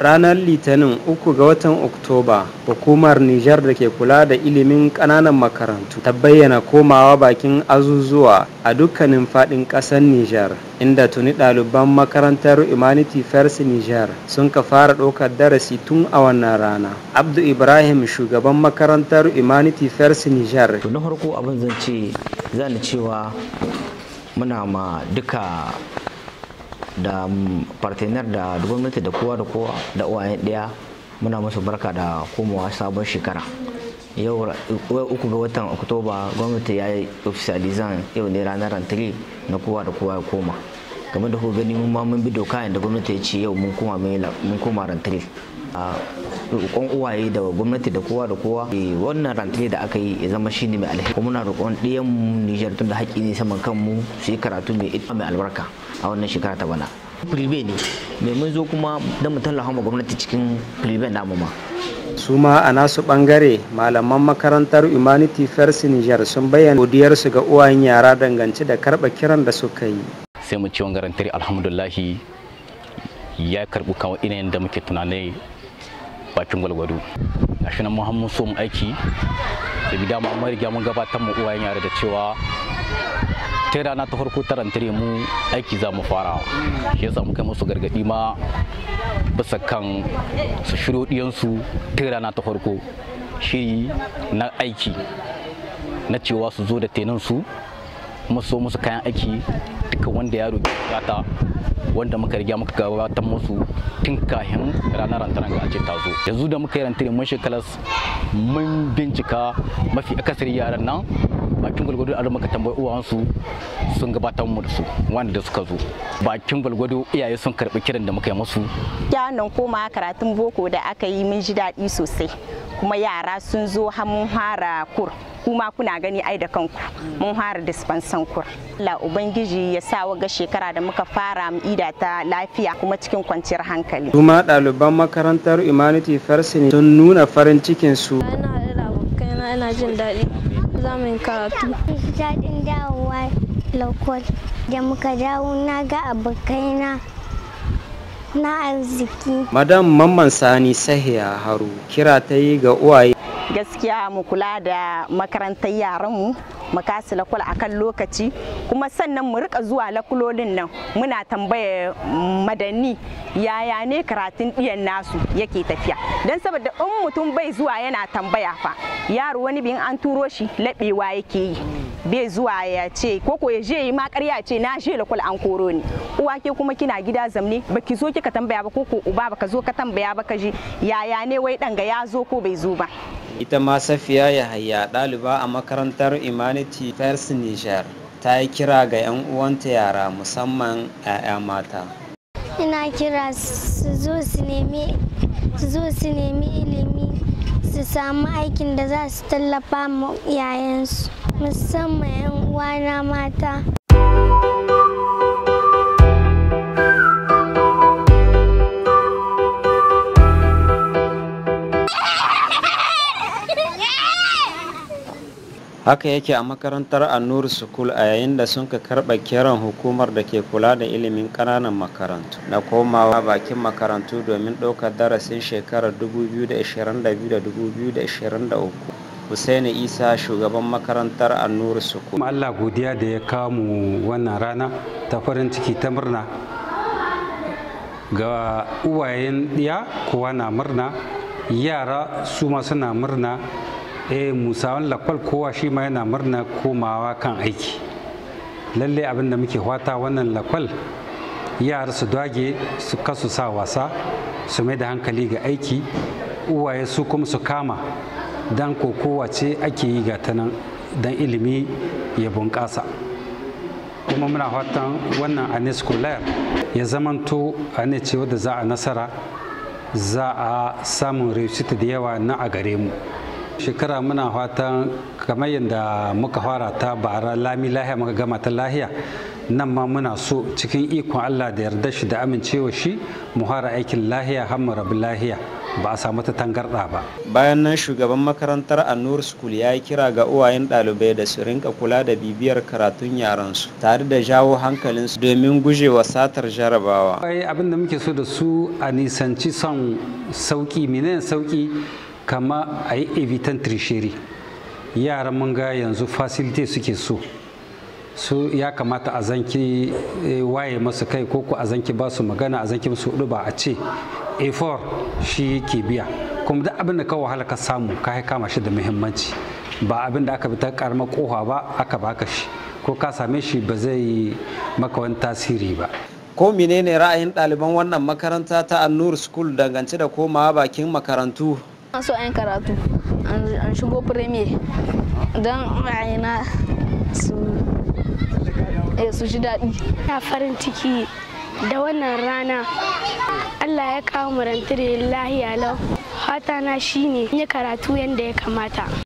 ranar litinin uku ga watan oktoba hukumar nijar da ke kula da ilimin kananan makarantu ta bayyana komawa bakin azuzuwa a dukkanin fadin kasar nijar inda tuni ɗaliban makarantar humanity first nijar sun ka fara ɗaukar darasi tun a wannan rana abdu ibrahim shugaban makarantar humanity first nijar to na farko abin zan ce zan cewa muna ma duka da partenar da gwamnati da kowa da kowa da uwayen ɗaya muna musu barka da komawa sabon shekara yau uku ga watan oktoba gwamnati ya yi officializan yau ne ranar rantare na kowa da kowa ya koma game da gani mun ma mun bi doka da gwamnati ya ce yau mun koma mun koma rantare a roƙon uwaye da gwamnati da kowa da kowa wannan rantare da aka yi ya zama shine mai alheri kuma muna roƙon ɗiyan Nijar tun da haƙƙi ne saman kanmu su yi karatu mai mai albarka a wannan shekara ta bana prive ne mai mun zo kuma don mu tallafa ma gwamnati cikin prive namu ma su ma a nasu bangare malaman makarantar humanity first niger sun bayyana godiyarsu ga uwayen yara dangance da karɓa kiran da suka yi sai mu ci wangarantar alhamdulahi ya karɓi kawo inayin da muke tunanai bakin gwalgwado gashi nan mun so mu aiki da bi dama mun riga mun gabatar mu uwayen yara da cewa ta rana ta farko ta rantare mu aiki za mu fara shi yasa muka musu gargadi ma bisa kan su shiryo diyansu ta rana ta farko shiri na aiki na cewa su zo da tenan su kuma so musu kayan aiki duka wanda yaro bukata wanda muka riga muka gabatar musu tun kahin ranar rantaran ga ce ta zo yanzu da muka yi rantare mun shekalas mun bincika mafi akasari yaran nan bakin gwalgwado a muka tambayi uwansu sun gabatar mu da su wanda da suka zo bakin gwalgwado iyaye sun karbi kiran da muka yi musu nan koma karatun boko da aka yi mun ji daɗi sosai kuma yara sun zo har mun fara kur kuma kuna gani ai da kanku mun fara dispensan kur Allah ubangiji ya sa waga shekara da muka fara mu ida ta lafiya kuma cikin kwanciyar hankali kuma ɗaliban makarantar humanity first ne sun nuna farin cikin su ina da abokaina ina jin daɗi za mu yi karatu daɗin dawowa lakwal da muka dawo na ga abokaina na arziki madam mamman sani sahiya haru kira ta yi ga uwaye gaskiya mu kula da makarantar yaranmu mu kasu lakul a kan lokaci kuma sannan mu rika zuwa lakulolin nan muna tambaya madanni yaya ne karatun ɗiyan nasu yake tafiya don saboda in mutum bai zuwa yana tambaya fa yaro wani bin an turo shi laɓewa yake yi bai zuwa ya ce koko ya je yi ma ƙarya ce na je lakul an koro ni uwa ke kuma kina gida zamne baki zo kika tambaya ba koko uba baka zo ka tambaya ba ka ji yaya ne wai ɗanga ya zo ko bai zo ba ita ma safiya yahaya ɗaliba a makarantar humanity first niger ta yi kira ga 'yan uwanta yara musamman 'ya'ya mata ina kira su zo su nemi su zo su nemi ilimi su samu aikin da za su tallafa ma yayansu musamman 'yan uwana mata haka yake a makarantar annur school a yayin da sun ka karɓa kiran hukumar da ke kula da ilimin ƙananan makarantu na komawa bakin makarantu domin ɗaukar darasin shekarar 2022-2023 Hussaini Isa shugaban makarantar annur school Allah godiya da ya kawo mu wannan rana ta farin ciki ta murna ga uwayen ɗiya kowa na murna yara su ma suna murna eh musawan lakwal kowa shi ma yana murna komawa kan aiki lalle abin da muke fata wannan lakwal yara su dage su kasu sa wasa su mai da hankali ga aiki uwaye su kuma su kama dan kokowa ce ake yi ga ta nan don ilimi ya bunƙasa kuma muna fatan wannan ane scholar ya zamanto ane ce wadda za a nasara za a samun reshita da yawa na a gare mu shekara muna fatan kamar yadda muka fara ta bara lami lahiya muka gama ta lahiya nan ma muna so cikin ikon allah da yarda shi da amincewa shi mu fara aikin lahiya har mu rabu lahiya ba a samu ta tangarɗa ba bayan nan shugaban makarantar annur school ya yi kira ga uwayen ɗalibai da su rinka kula da bibiyar karatun yaransu tare da jawo hankalinsu domin gujewa satar jarabawa ai abin da muke so da su a nisanci son sauki menene sauki kama a yi evitan trisheri yaran mun ga yanzu facility suke so su ya kamata a zanki waye masu kai ko a zanki ba su magana a zanki musu hudu ba a ce a4 shi ke biya kuma duk abin da ka wahala ka samu ka kama shi da muhimmanci ba abin da aka bi ta karamar kofa ba aka baka shi ko ka same shi ba zai maka wani tasiri ba ko menene ra'ayin ɗaliban wannan makaranta ta annur school dangance da komawa bakin makarantu so an karatu an shigo premier don ra'ayina su su ji daɗi na farin ciki da wannan rana Allah ya kawo mu rantare lahiya lau fata na shine yi karatu yadda ya kamata